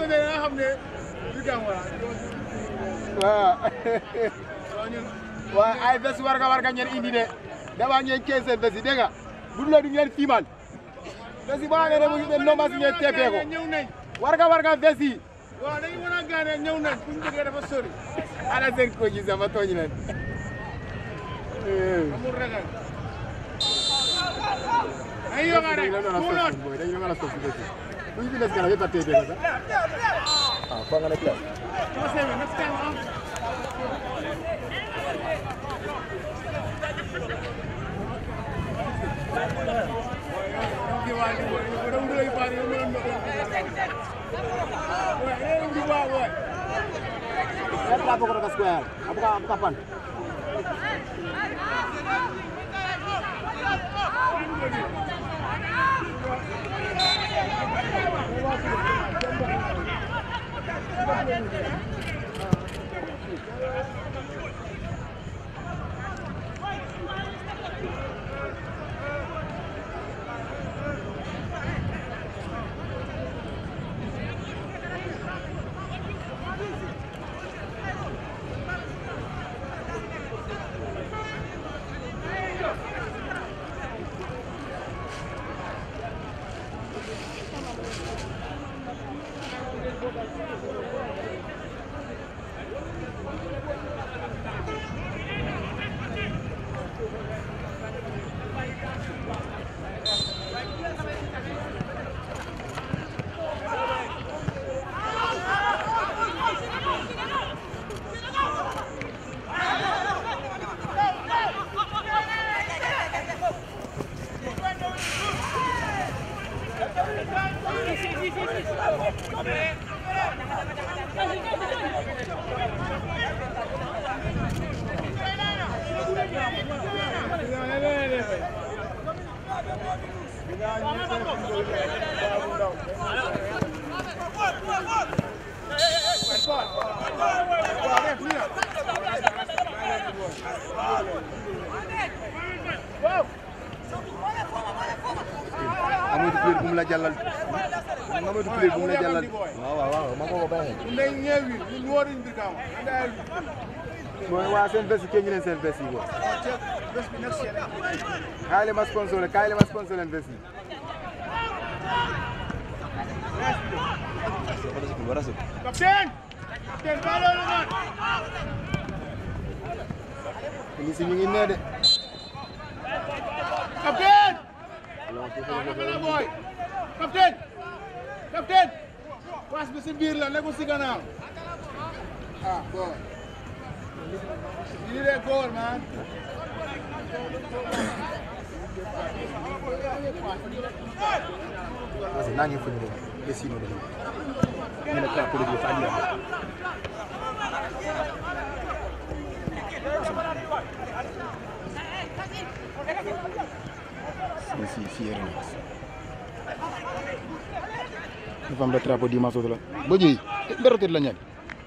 ko ne nga xam ne du dem wala waaw waaw ñun waaye ay bés warga warga ngeen indi de dama ngeen kees seen bés yi dégg nga bu dul du ngeen fiimal bés yi boo xam ne ne mu ngi mel nomba si ngeen teepee ko ñëw nañ warga warga bés yi waaw dañu mën a gaane ñëw nañ fu ñu jógee dafa sori ana seen ko gi sama tooñ leen amul ragal ay yoga rek dañu mu noot boy dañu mën a sos bés yi bu ñu fi des kanam yëpp a teepee ko sax ah foo nga ne classe Come on, Sammy, next time, huh? Saya lapor ke square. Apa apa kapan? Amoy player bu mu la jàllal. Nga moy player bu mu la jàllal. Waaw waaw waaw ma ko ko baaxee. Ndey ñeewi ñu woori ndir kaam anda ay Mooy waa seen bés yi kenn ñu leen seen bés yi bo. ceeb bés bi next year Kaay leen ma sponsor kaay leen ma sponsor leen bés yi. capitaine capitaine ba loolu man Ini si ñu ngi nee de. capitaine Capitaine boy capitaine capitaine pass bi si biir la nekkul si gannaaw ah bon lii de goal man Parce que nangi fuñu dem. Bés yi no dem. Ñu ne ka ko di fa andi. Si si si yere na. Dafa am da trapo di maso la. Bo ji, berotet la ñaan.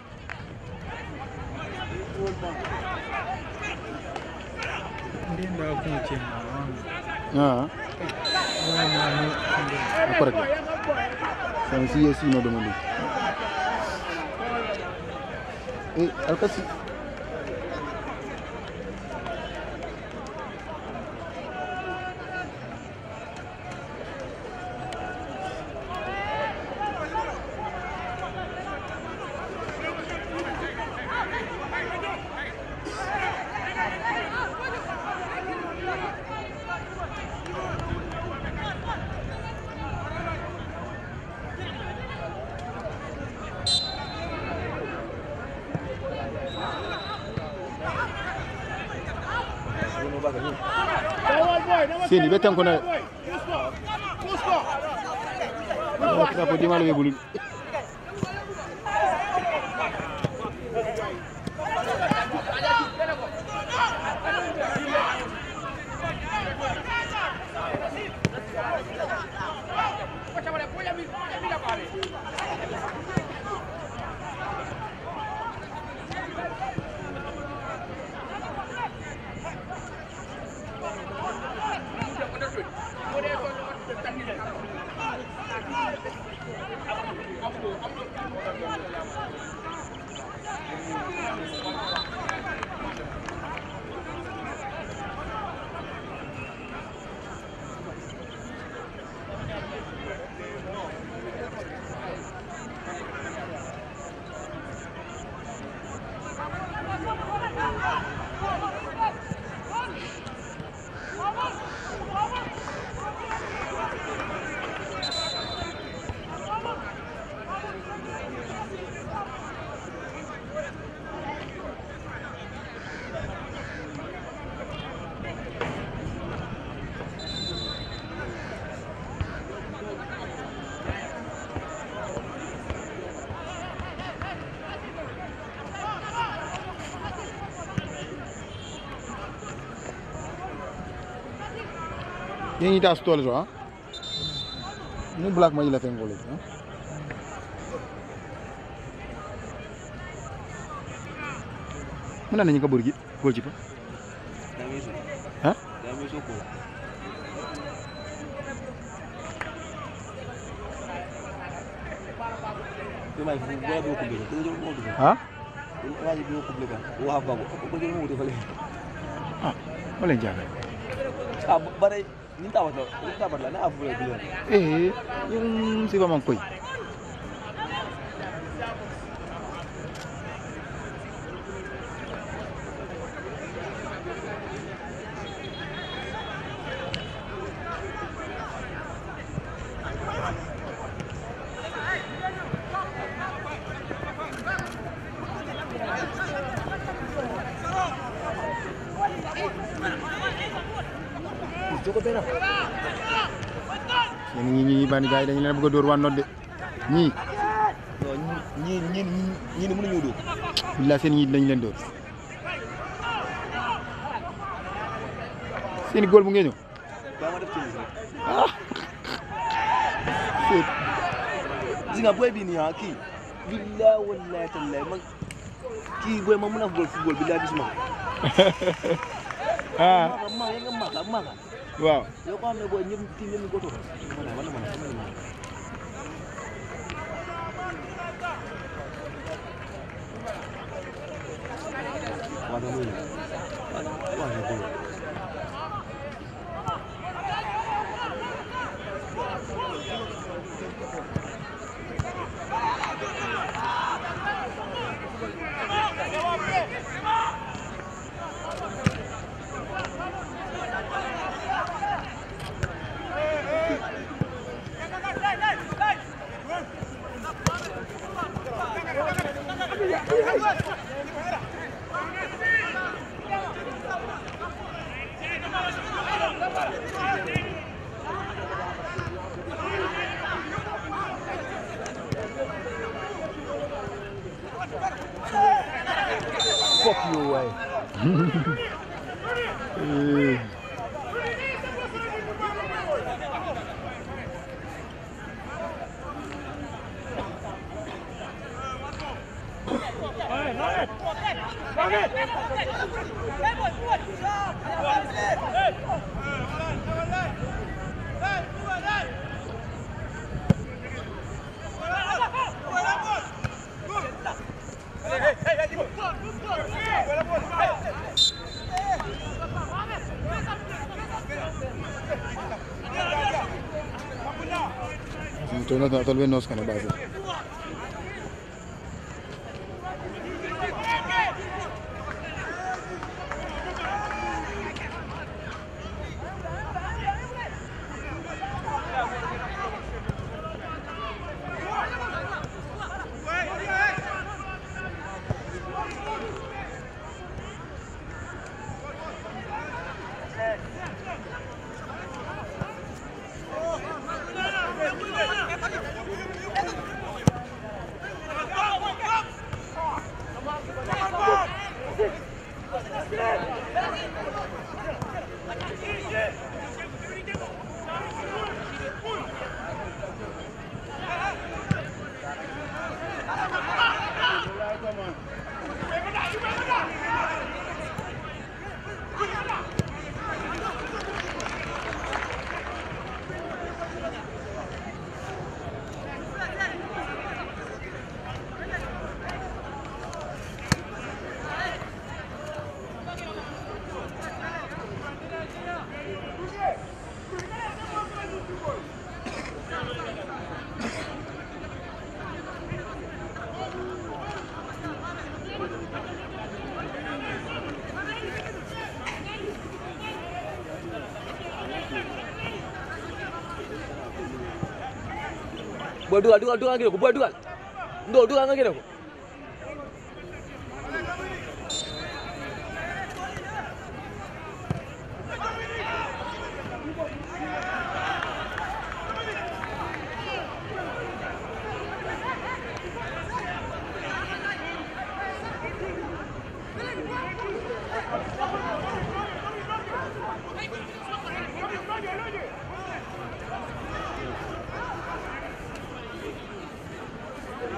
Ndinda kunche Ah, correct. Sen si si no dem li. Eh, alkasi. Seni be tan ko na. Trapo di malo be bulu. Ini tas tol so ah. Ini black maji la tengol itu. ah. Mana nanya kabur gitu? Gol cipa. Hah? Hah? Ah, boleh jaga. Eh, yung si Mamang Koy. Yéen ñi ñi bani gaay dañu leen bëgg a dóor waan nodd de ñii ñii ñii ñii ni mënuñu dóor billaay seen ñii dañu leen dóor seen góol bu ngeen ñëw ba ma def ci rek seet gis nga booy bi nii ah kii billaay wallaay tallaay man kii booy ma mën a football football billaay gisuma ko ah maaka maaka yaa nga maaka maaka waaw yow ko xam ne booy ñëpp kii ñëpp ñu ko toog wala wala man wala man waaw dama ñëw waaw waaw waaw fuck you waay Eh, to no tal vez nos kana base booy dugal dugal dugal nga gis ko booy dugal ndoo dugal nga gis ko Hey,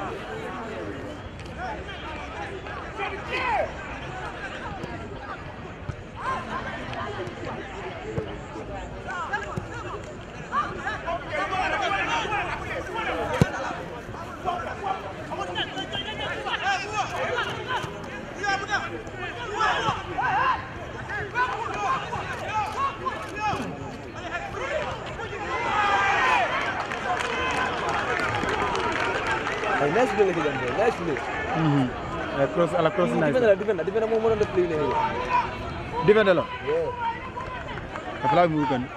ay nice play la ci dem de nice play Mhm. Eh, cross ala cross nice defender la defender defender moo mënoon def play ne defende la yeah dafa laa mu kan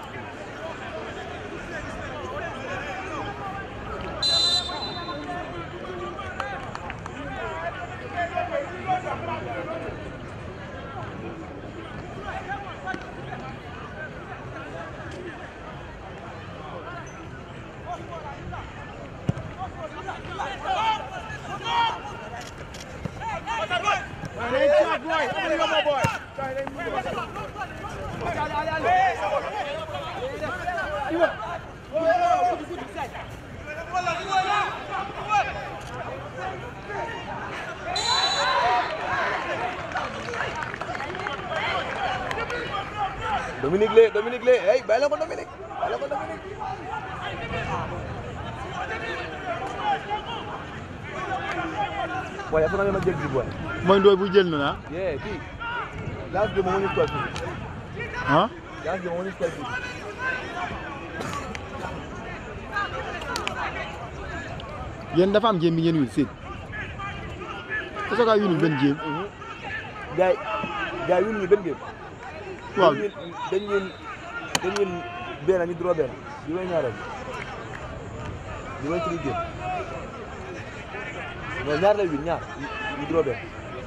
Hey, shot, boy. Open it up, my boy. Sorry, they move it. Dominique Lé Dominique Lé hey bàyyi la ko Dominique bàyyi la ko Dominique waaye dafa naa ma jël bi boy mooy ndooy bu jël na ah yeah kii last game moo ñu score fii ah last game moo ñu score fii yéen dafa am jéem bi ngeen wul seen est-ce que winul benn jéem gars yi gars yi ñu benn game waaw dañ ñun dañ ñun dañ ñun benn ñu draw benn bi may ñaareel bi may three game non ñaar lay win ñaar ñu draw benn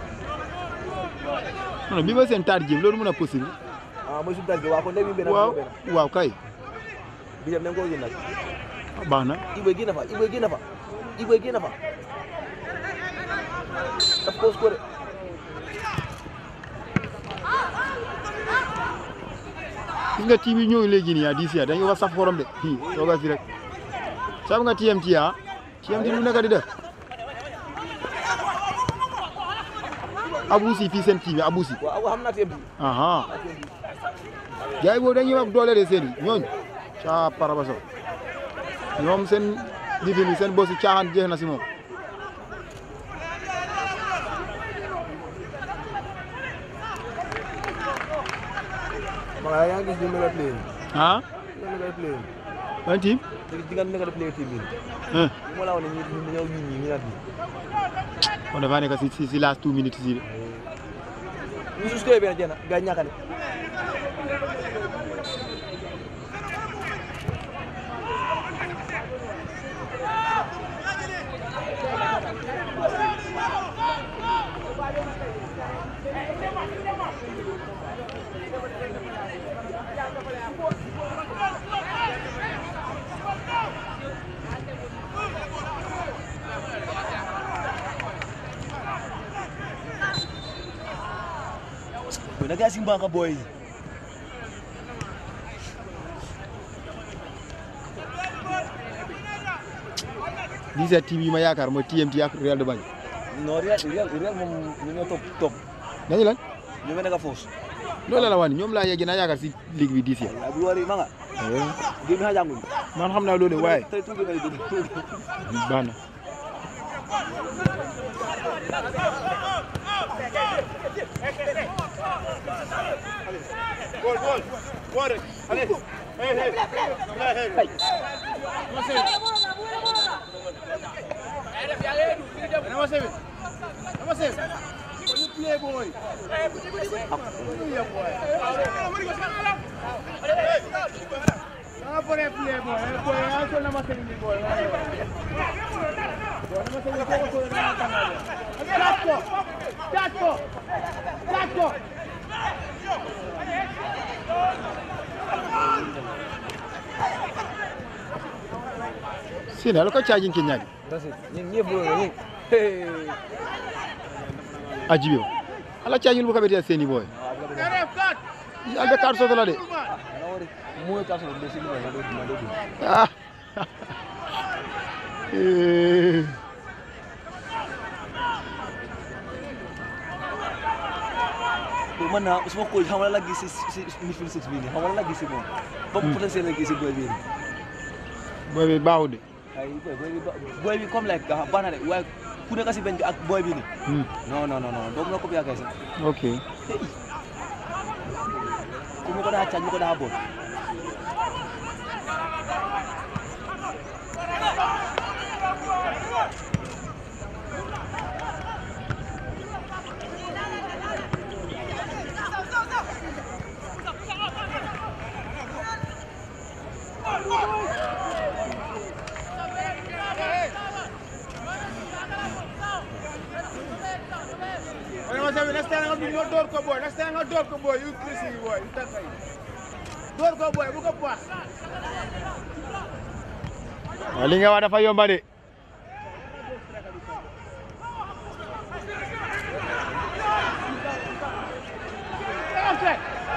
non bi ma seen taar jéem loolu mën a possible ah mooy suñu tànk waaw kon day win benn waaw draw benn waaw kay bi dem nañ ko win nag baax na Iboy génn fa Iboy génn fa Iboy génn fa daf ko score gis nga team yi ñëw léegi nii ah diis ya dañuy wax saf xorom de hi toogal fi rek sab nga TMT ah TMT lu nekk di def abusi fii seen team yi abusi waaw xam naa teem bi aha gars yi boobu dañuy wax doole de seen yi ñooñu caa parabaso ñoom seen lifin yi seen bosi caaxaan jeex na si moom ma yaa ngi gis ni mel play ni ah mel play un team ni di nga nekk play team bi eh mo la wone ñi ñi ñëw ñi ñi nag on dafa nekk si si si last two minutes si de ñu su score ben jena ga ñakane Boy, nag-asimba ka, boy. lii sa team yi ma yaakaar mooy TMT ak Real de Banjul Non, Real, Real, Real moom ñu ñoo top top. dañu lan Ñu mel ne ka force. loolu la waan ñoom laa yegg naa yaakaar si ligue bi diis ya Abi wari manga. Game ha jangul. man xam naa loolu waaye Tay tuuti ngay dund. baax na Gol, gol. Gol. Allez. Hey, hey. Hey, hey. Vamos a Vamos a ver. Vamos a ver. When you play, boy. Hallelujah, boy. Vamos a poner play, boy. Eh, boy, eso nada más tiene boy. Boy, nada más tiene un poco de nada canalla. Chaco. Chaco. Chaco. seen ala ko caajin ke ñaagi That's it. Ñi ñi bu ñi. Hey. a jibe o ala caajin bu kabete seeni boy Ref kat. albe kar soto la de Na wari. Mo ka so do sini ma do ma do. ah Eh, man naa su ma ko xam nga la gis si si midfield six bii nii xam nga la gis si moom. ba mu potentiel la gis si boy bii nii. booy bi baaxul de. ay boy boy bi ba- boy bi comme like ah baax na de waaye ku nekk si benn bi ak boy bi nii. Hmm. non non non non doo mun a copier kay sax. ok ku mu ko daa caaj mu ko daa boot. Wala ma sabi, next time nga bi nga door ko boy, next time nga door ko boy, you crazy boy, you takay. Door ko boy, bu ko pass. waaw li nga wax dafa yomba de. Okay.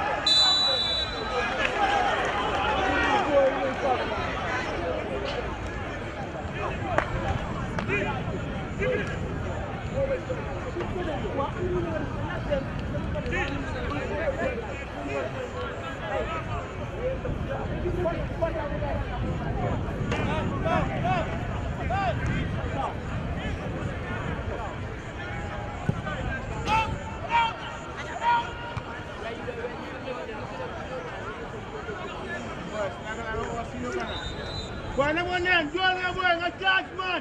Boy, na mo nen, jool nga boy, nga charge man.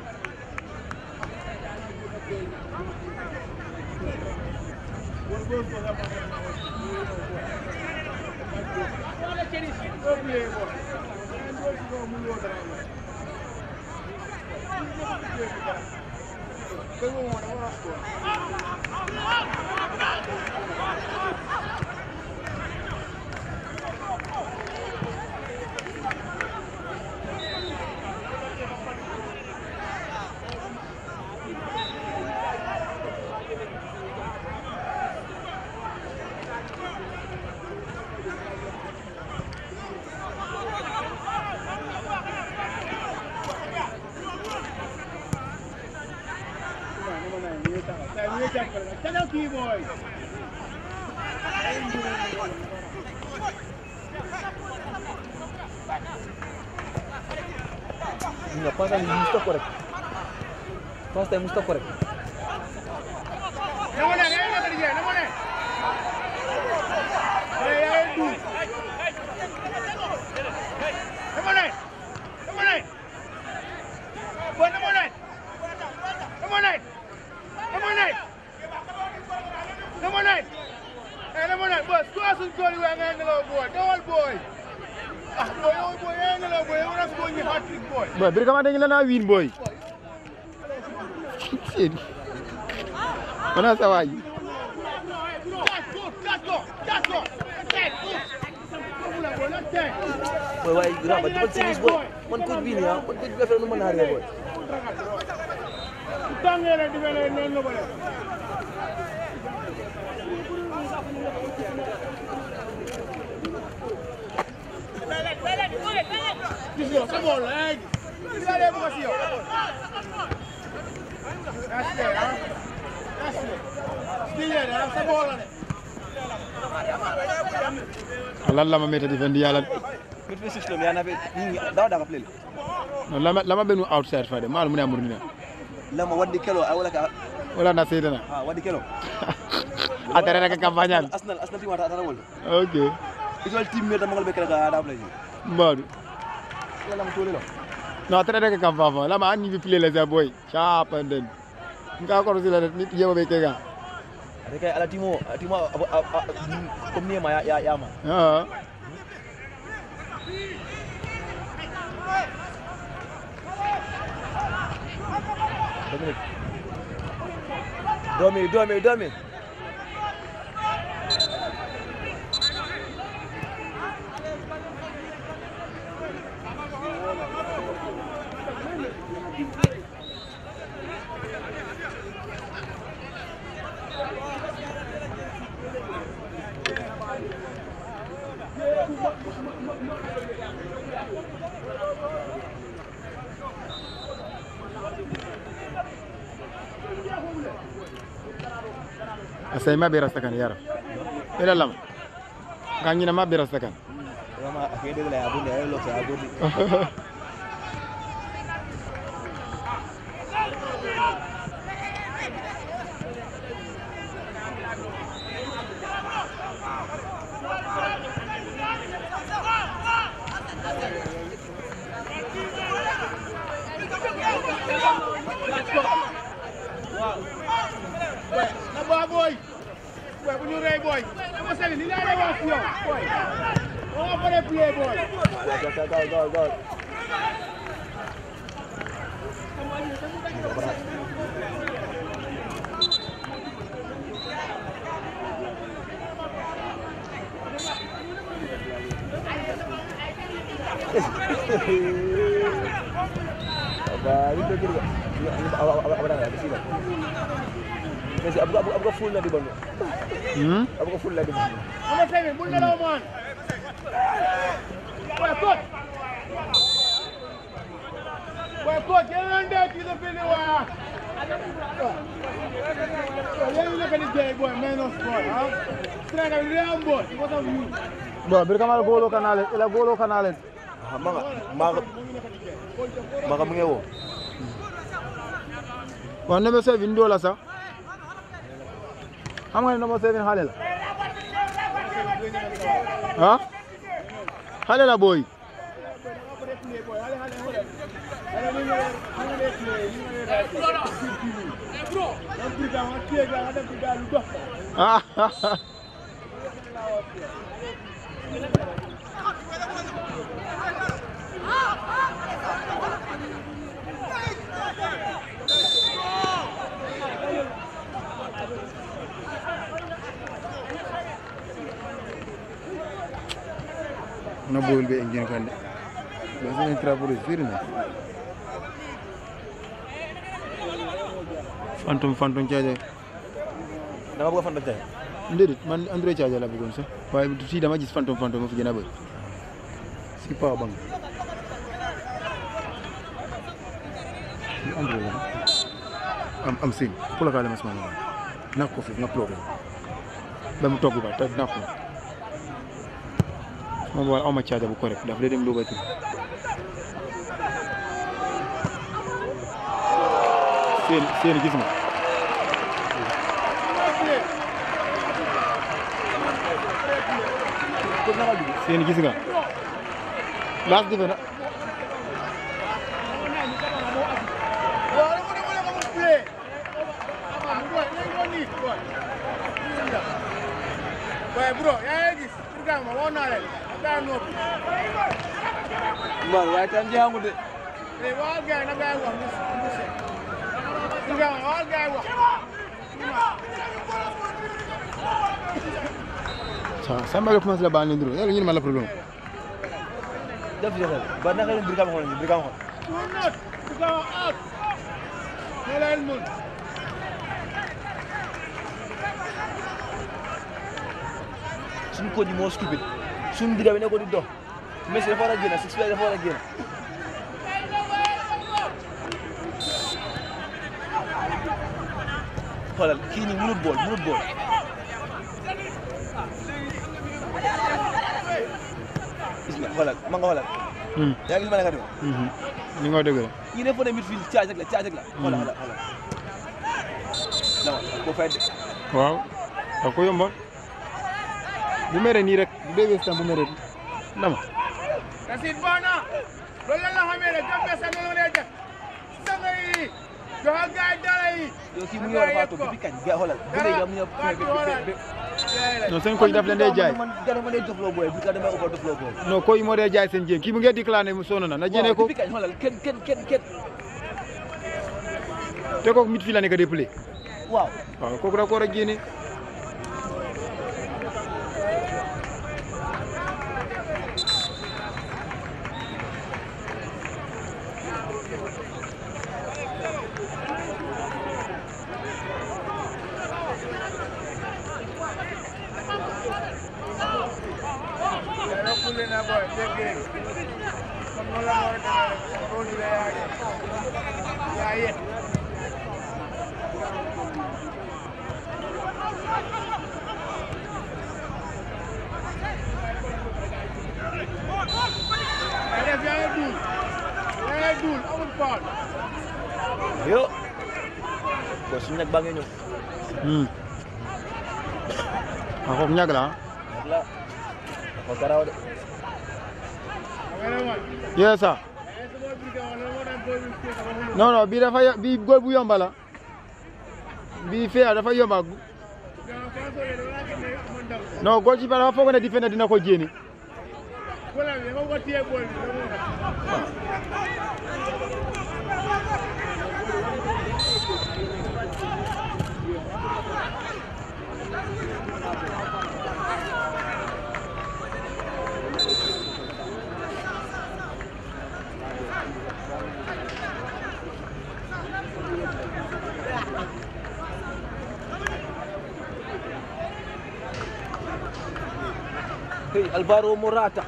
Tell him key boy. nga first time mu stop ko rek. first time mu stop ko rek. Na mo nen, ay na kadi na mo nen. Ay ay du. Na mo nen. Na mo nen. Boy, na mo nen. Na mo nen. Na mo nen. Na mo nen. Eh, na mo nen. Boy, score some goal you nga ngelo boy. Dawal boy. Ah, boy, oh boy, nga ngelo boy. Wala score ni hat trick boy. boy bir kama dañu la naa wiin boy. Sidi. Mana sa waay. Let's go, let's go, let's go. Let's go. Come on, boy, let's go. boy waaye Raba defal service boy man coach bii nii ah man coach bi affaire nu mën naa réer boy. Tangere di bele non no bale. Disio, sa bola, eh. Dale bu kasio. Asle, ha. Asle. Stile, ha, sa bola ne. lan la ma métti di fendi yàlla midfield six la mais yaa na fe ni dawa daga play non lama lama benu outside fade mal mu ne amur ni lama waddi kelo ay wala ka wala na seydana ah waddi kelo atere rek campagne al Arsenal Arsenal team ata ata wol ok itol team me tamangal be kala ka ada play mbadu yalla mo tole lo no atere rek campagne lama an bi play la sa boy chapa den nga ko sila nit yeba be kega ade kay ala timo timo comme ni ma ya ya ya ma ah Dominic Domi Domi Domi asai ma be rasta kan yara ila lam ka ñina ma birasta kan vraiment ak dégg la abonné ay lokk abonné na ba boy boy bu ñu rey boy dama sali li laa lay wax ci yow boy on va pas play boy gaw gaw gaw gaw Apa itu kira? Apa apa apa dah sih? Kasi abu abu abu full na di ba? hmm Abu full na di ba? dama sali bu ñu la man boy coach boy coach yéen a ndee ci la fini waa yéen a nekk di jey boy menos boy ah Sénégal li am boy because of you bon bir kamal golo kanale ila golo kanale Mga mga mga mga wo. bon number 7 ndo la sax xam nga ne number 7 xale la ah xale la boy ah na boyul be engine kan de ba sen traporo firna phantom phantom charger Dama bëgg fan da tay. déedéet man Android charger la bëggoon sax waaye fii dama gis phantom phantom ma fi gën a bëri si power bank Android la am am sin pour la kaale mas maa nak ko fi nga plug ba mu togg ba te nak ko moom wala awma charger bu correct daf lay dem loo batterie seen seen gis nga Ko na ka dugg. seen gis nga laas dife na Boy bro, yaa ngi gis programme ma woon naa leen daa noppi. Man waaye tam jeexamu de. léegi waxal gars yi na gars yi wax ñu ñu seet. programme ma waxal gars yi wax. sa samba le commencé la baa ne nduro yàlla ñu ne ma la problème Def jeexal. Ba naka leen bir kam xool ni bir kam xool. Do not programme out. ne leen mun. Suñu ko di moo stupid. Suñu diga bi ne ko di dox. Messi dafa war a génn, six dafa war a génn. Xoolal kii nii mënut bool mënut bool. Gis nga xoolal ma nga xoolal. Yaa ngi gis ma ne ka def. li nga dëgg la Kii dafa ne midfield caaj rek la caaj rek la. Xoolal xoolal xoolal. Dama ko fay de. waaw da ko yombal bu mere nii rek bu dee westam bu mere dama Kasit bana. loolu la la xamee rek Gambia sax loolu lay def. sanga yi joxal gars yi dara yi. yow kii mu ngi war a faatu depuis kañ ga xoolal bu dee nga mu ñëw non seen koy daf leen dee jaay man gana ma dee dofloo booy bi ka damay ëpp dofloo booy non koy moo dee jaay seen jéem kii mu ngee déclaré mu sonn na na jéene ko depuis kañ xoolal kenn kenn kenn kenn te kooku mit fii la nekk déppale waaw waaw kooku da ko war a génne Kule na boy, big Comme noonu la war a demee rek, boo ñu la yaayee. Yaayee. foul. yo ko suñu nag baa ngee ñëw Hmm. Ah, kooku ñag la ah. nag la ko garaaw de Wala man. Yes sir. Eh, sama brigade wala mo dem boy bi ci sama xol. non non bii dafa yo- bii góol bu yomba la bii fee dafa yomba Ga fa so le wala ke ne man daw. non góol ci dafa foog ne defender dina ko jéeni Wala bi ko ko tie boy bi. hey Alvaro Morata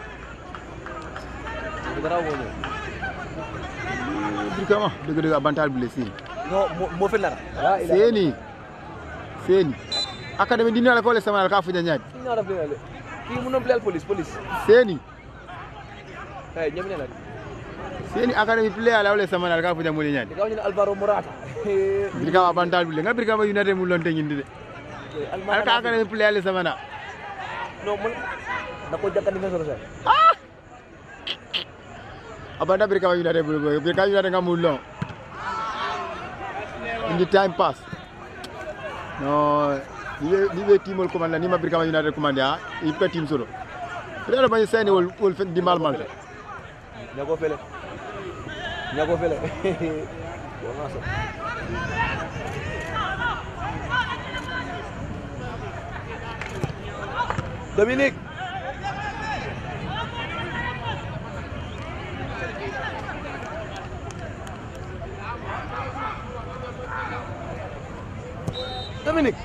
ko garaaw moo ñëw Brikama dëgg dëgg avantage bi la seeni non moo moo fi nara ah il a seeni seeni académie dina la ko le sama ka funya nyaati suñu nara play le kii mu non play police police seeni hey ñami ne la seeni académie player la wala sama ka funya mo le nyaati diga ñu ne Alvaro Morata Brikama avantage bi le nga Brikama United mu lonte ñindi de alka académie player le sama na non man da ko jakkan defenseur sa abanda Brikama United bu go Brikama United nga mu long indi time pass non ni be ni be timol commande ni ma Brikama United commande ha il peut team solo peut-être bañ seni wol wol fen di mal mal ñago fele ñago fele wona so Dominique Dominique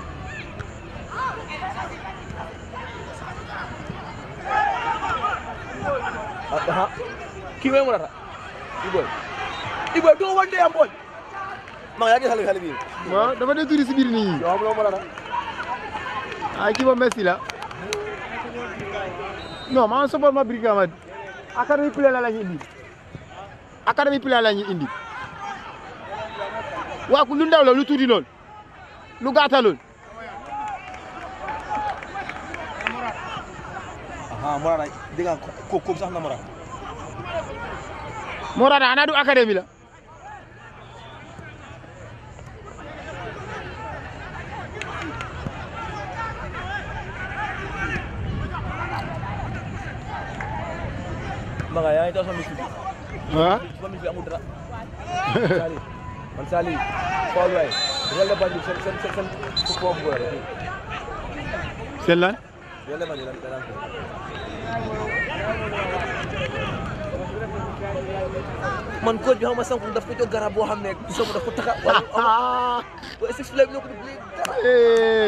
Aha. Kiwe Morata. Iboy. Iboy do wonde am boy. Ma yagi xale xale bi. waaw dafa dee turi si biir nit ñi Yo am lo Morata. ay kii ba Messi la non man support ma Brikama académie player la lañu indi académie player la ñu indi waa ku lu ndaw la lu tuuti lool lu gàtta lool Aha Morata diga ko ko sax na Morata. Morata ana du académie la Ma nga yaay taw sama misli. ah Sama misli amul dara. Sali. Man Sali. Paul way. Rol la bandi sen sen sen sen ko ko bo rek. seen lan Rol la bandi lan lan. Man coach bi xaw ma sanku daf ko jox garab boo xam ne sama daf ko taxa wala ah wala six flag ñoo ko def léegi dara. eh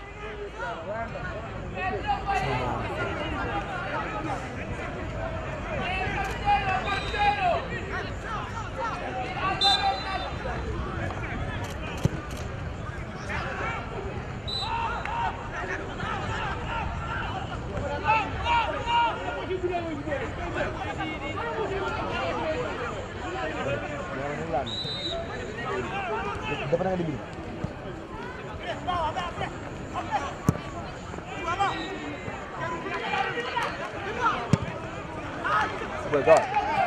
Dafa na nga di bind. Boy, go.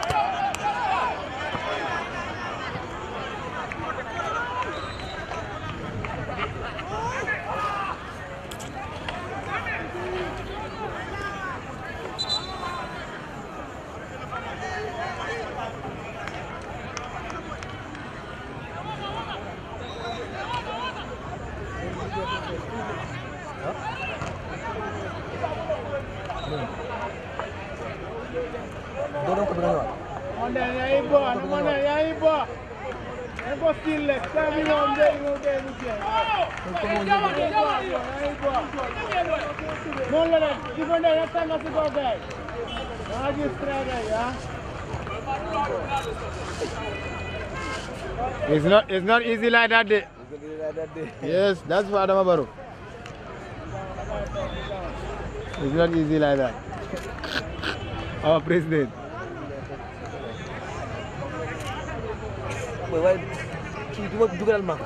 Doon ko bëgg a ñëwaat. Onda yayi bo, onda yayi bo. E ko stille, sabi mo mbe mo be mu je. Yayi bo. Non la len, difende ya tanga si go gay. Haji strada ya. it's not it's not easy like that de yes that's for Adama Barrow it's not easy like that our president booy waaye kii du ma dugalal ma ko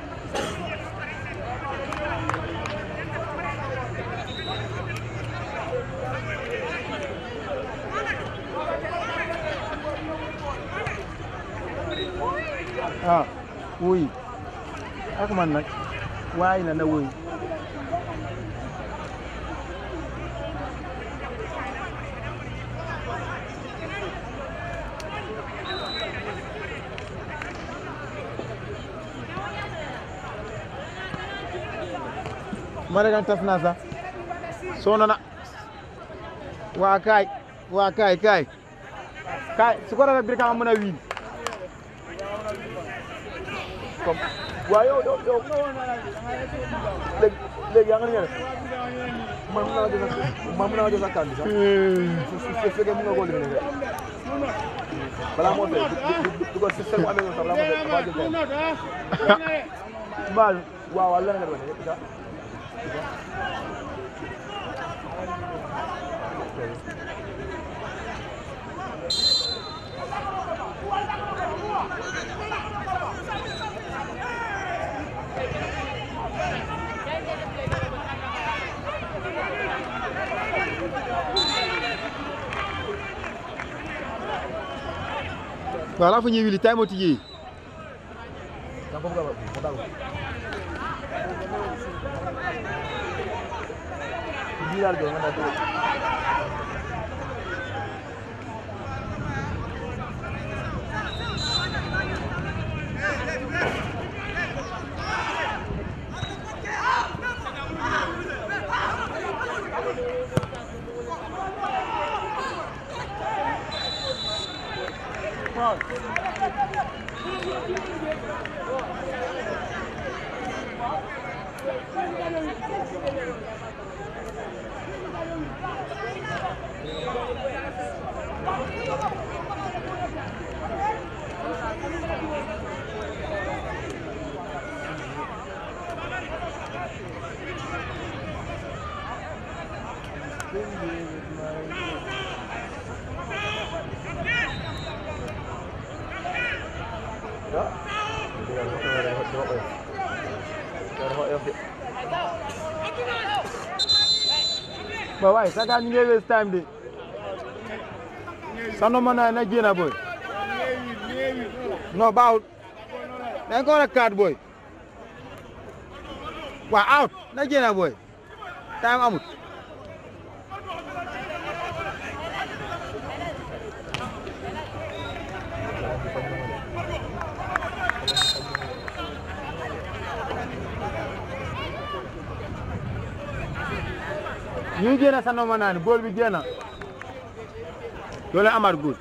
ah wuy ak man nag waay na na wuy mare kan tas na sax soona na waa kaay waa kaay kaay kaay su ko defee bir ka mën a wiin comme waaw yow yow yow léegi léegi yaa ngi leen man mën naa jël sa man mën naa jël sa kàddu sax su su su fekkee mën nga koo limee rek balaa moo tey du du du ko si seen amee sax balaa moo tey balaa jël tey baal waaw waaw lan nga doon def sax voilà fo ñi wili tay mo tiji da ko bëgg a mo daw bii daal jox nga naa ko ba waay saka ñu ngi waste time de sano ma na na génn boy non baawut dañ ko war a kaat boy waa out na génn boy time amut ñu ngi génn sano ma naan góol bi génn loolu amaat góol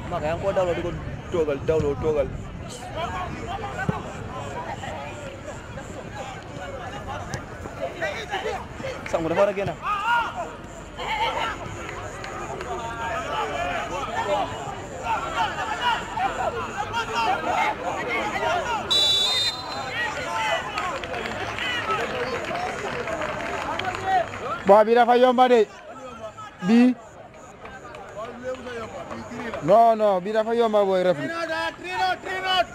maka yaa ngi ko dawloo di ko toogal dawloo toogal sangu dafa war a génn bon bi dafa yomba de bi non non bi dafa yomba booy ref Three not, ah, three not, three not.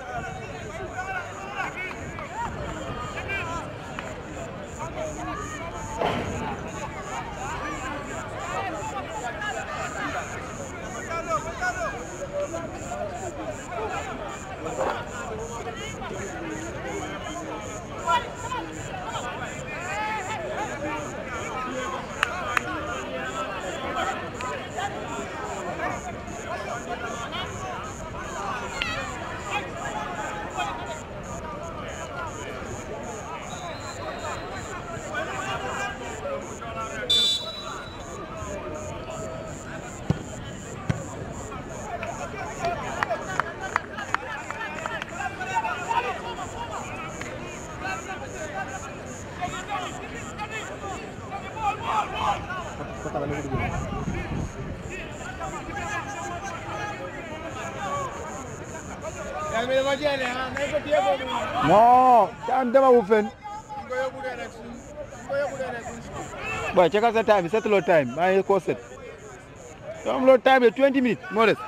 Yaa ngi dama jeene ah nañ ko téye boobu noonu. non can dema wu fen Ñu ko yóbbu dee rek suñ ñu ko yóbbu dee rek suñ school. boy check out sa time setuloo time maa ngi ko set yow am loo time de 20 minutes moo des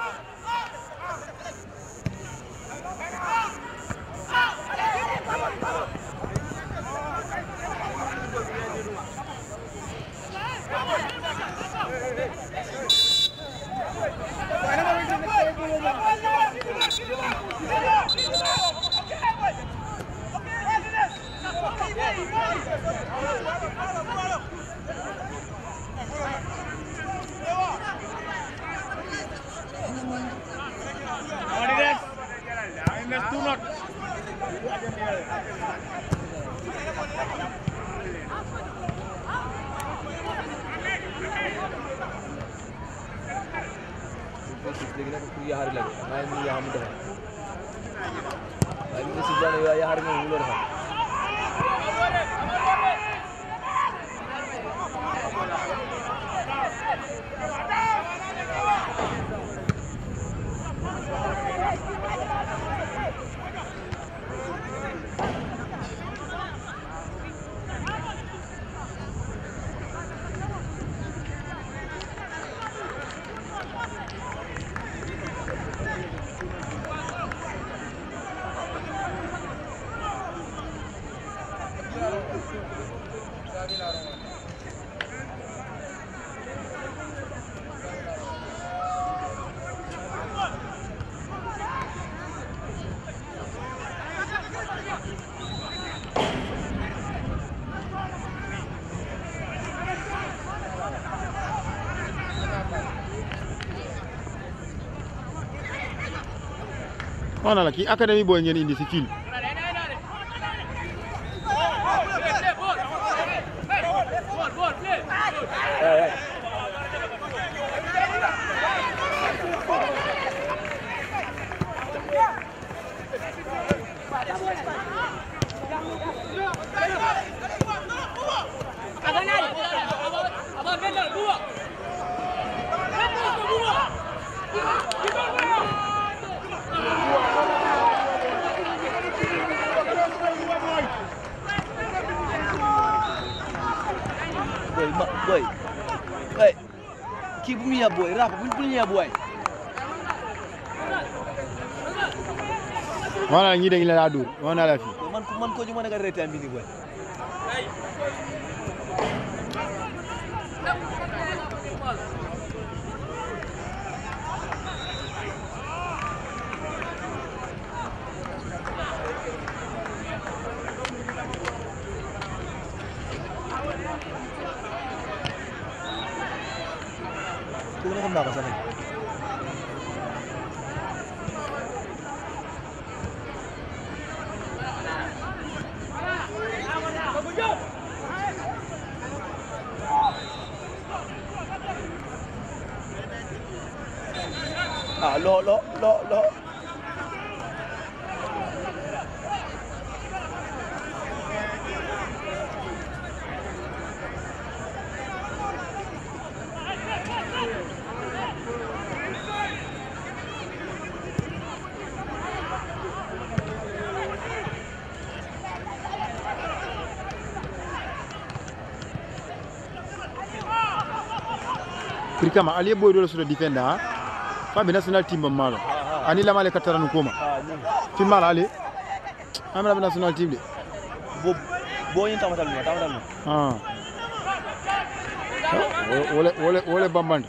What it is? I missed two not. léegi nag pour yaxari la maa ngi yaxam mu defar waaye bi nga si jaane yow yaxari moom mu loo defar wax na la kii académie booy ngeen indi si fil boy ma boy hey kii bu mu yab boy rap bu bu ñu yab boy wax na la ñii dañ la laa dóor wax na la fii man man ko ñu mën a ga reetaan bi ni boy ku ne xam naa ko sax nag ah lo lo lo lo Kirikama aliye boy dole suda defender ha faɓe national team bam malo ani lamale kattaranu koma ah ni fimmala ali amiraɓe national team de bo bo yin tamatal no tamatal no ah wole wole wole bambande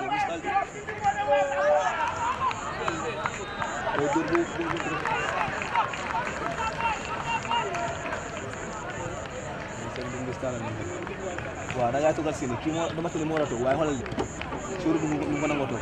waaw da ngaa toogal seen kii moo dama tële moo war a toog waaye xoolal suur bu mu ko nangoo toog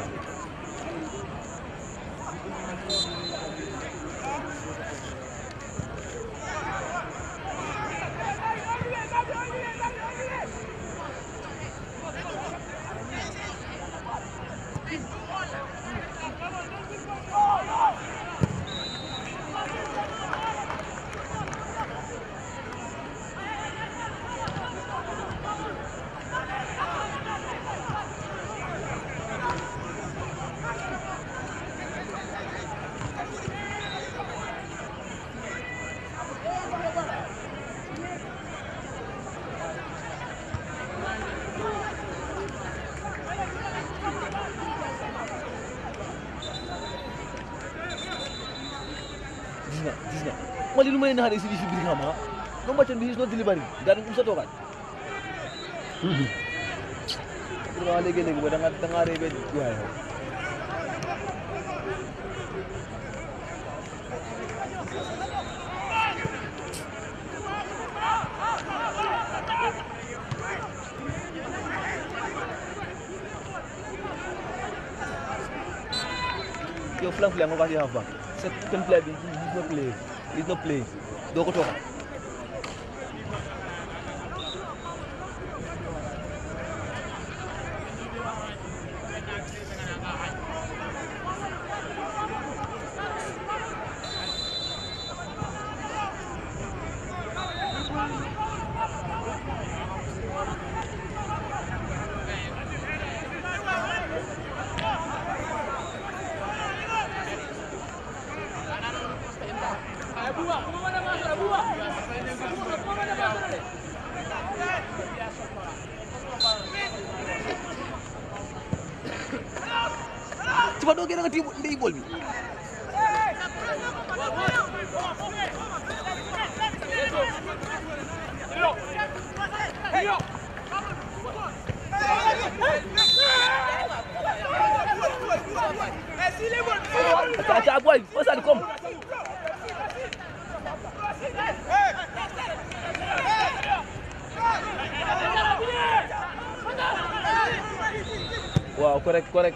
gis nga gis nga man li lu may naxaree si li si biir xam ah no macon bi is not delivery gaa dañ ko sa toogaat vraiment léegi-léegi ba da nga da ngaa réebe waaye yow yow flank flank nga ko si half back second player bi he's not playing he's not playing doo ko toogaat ci ba doo gën a nga tii ndey bool bi Acha acha boy, pasa kom. Wow, correct, correct.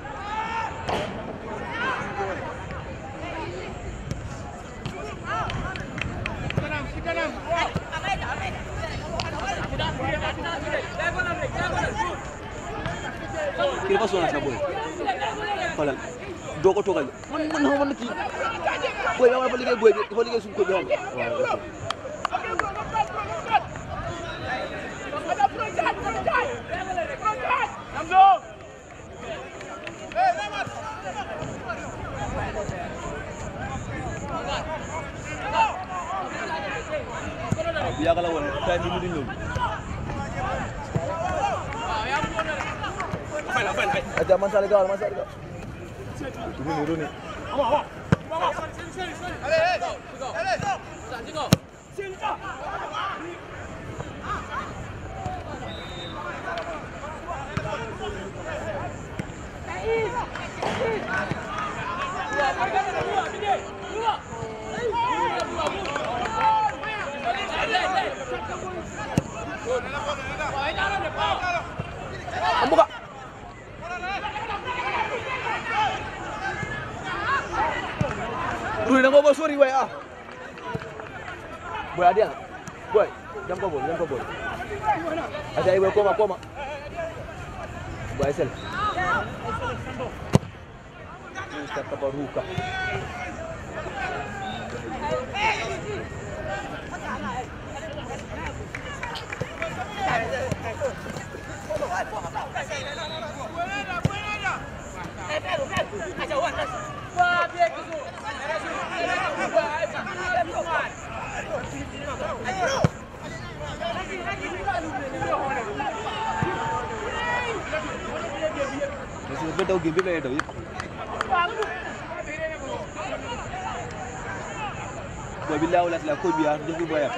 kii dafa sonal sa boy xoolal doo ko toogal man man xaw ma ne kii boy bi dafa liggéey boy bi dafa liggéey suñu ko bi xam nga waaw ok. waaw bu yàgg la woon time bi mu di ñëw Aja man sali gawal man sali gawal. Runi runi. Ambuka. Runi nang bawa sorry boy ah. Boy ada. Boy, jam kau boy, jam kau boy. Ada ibu koma koma. Boy sel. Mr. Kabaruka. Messi dafa daw game bi lay daw yëpp. Boy bi laaw la la ko bi ya def boyam.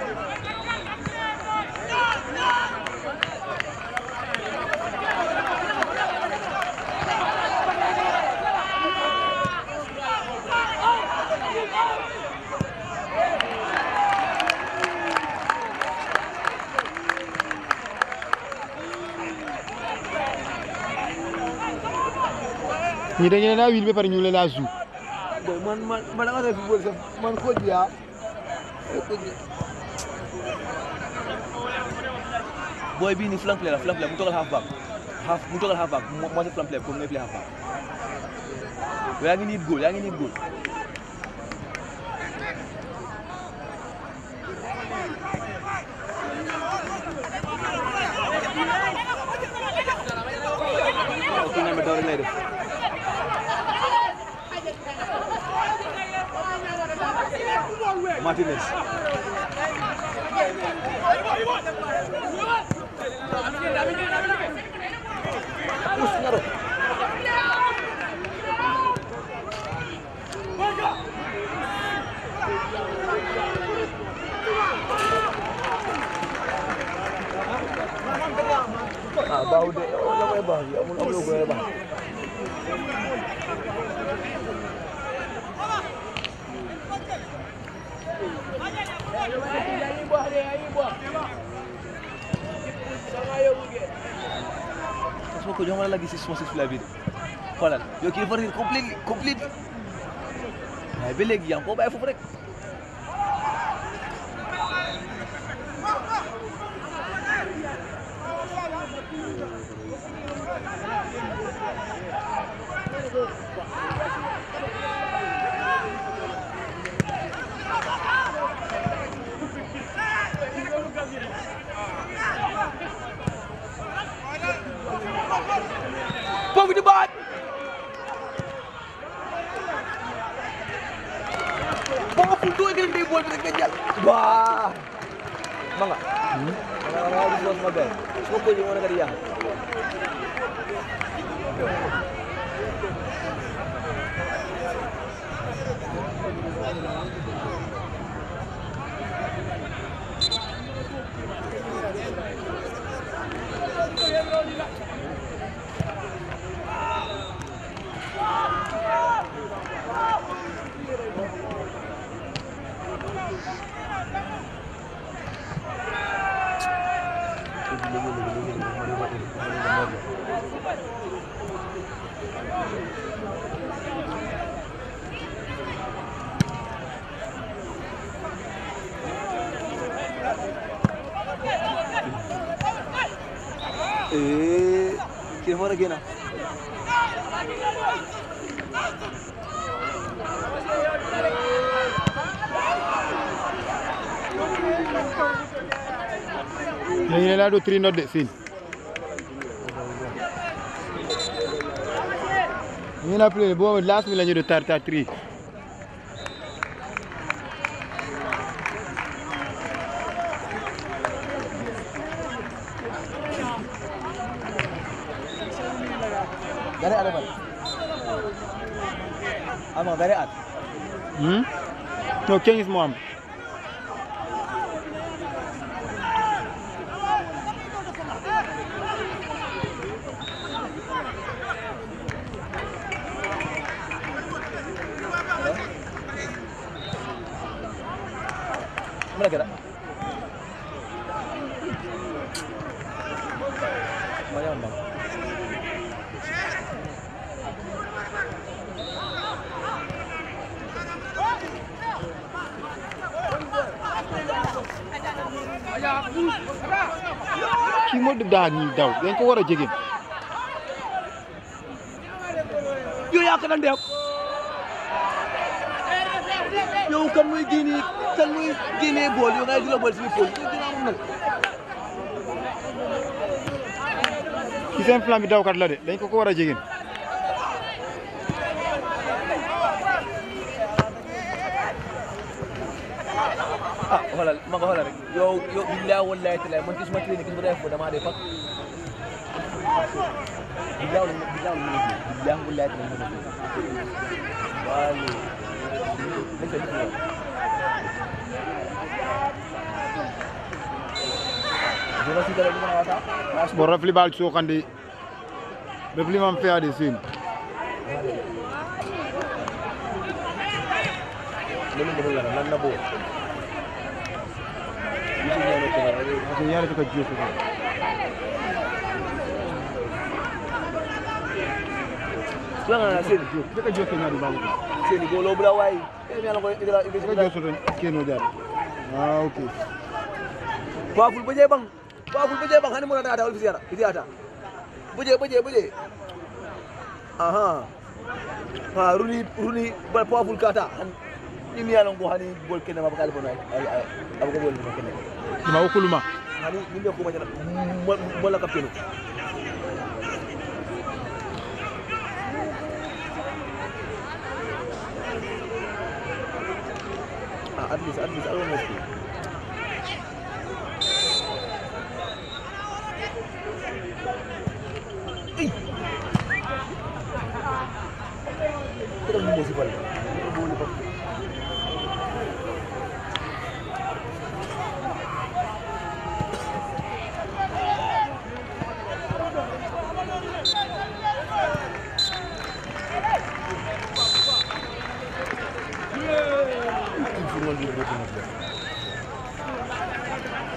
ñi dañu leen a wil ba pare ñu leen a zou Boy man man man da nga def football sax man ko bi ya. Boy bi ni flank player la flank player mu togal half back. Half mu togal half back mo mo flank player comme ngay play half back. Yaa ngi need goal, yaa ngi need goal. waaw kii nga daw rek lay def. Martinez. Us ngaro. Ah, bau de. Oh, nak buat bah. Amul amul buat bah. Semua kau jangan lagi six six sebelah bini. Xoolal yow kii dafa réer completely completely. waaye ba léegi yaa ngi koo bàyyi foofu rek. foofu di baat. ba nga fu mu doon gën bool bi rek nga jàll. waa. ma nga. ma nga ma nga gis sama benn. su ma ko ji moo nekk di yàq. Eh, kii dafa war a génn. dañu leen a do three not de sin ñu na play bo last mi la ñu do tar tar three Gare ada ban. Ama gare at. hmm no change mo am Mana kira? Mana yang bang? kii moo di daa ñuy daw dañ ko war a jege Yo ya yaa ko daan def yow kan muy génne kan muy génne bool yow ngay di la bool si foofu yow dina am nag ci seen flanc bi dawkat la de dañ ko ko war a jegin ah xoolal ma nga xoolal rek yow yow billahi wallahi taala man gisuma clinique gis nga def dama dee fak billahi wallahi billahi wallahi billahi wallahi taala wali dañ ko def Jona si dara ñu wata bo rafli bal sokandi rafli mam feade sin lolu mo la nan na bo Yusuf ñano ko na parce que yare to ka josu ko Suanga na seni ka josu ñaari babu seni go lo bula way mi ala ko idila ka idila josu to keno dar ah ok Powerful buje bang. Powerful buje bang hani muna da wal fisiara. Fisiata. Buje buje buje. Aha. Ha runi runi ba powerful kata. Han ni mi yalan ko hani bol kene ma bakal bona. Ay ay. Abu ko bol ma kene. ma okuluma Hani ni me ko ma jana. Mo la kapteno. Ah, at least, at least, almost.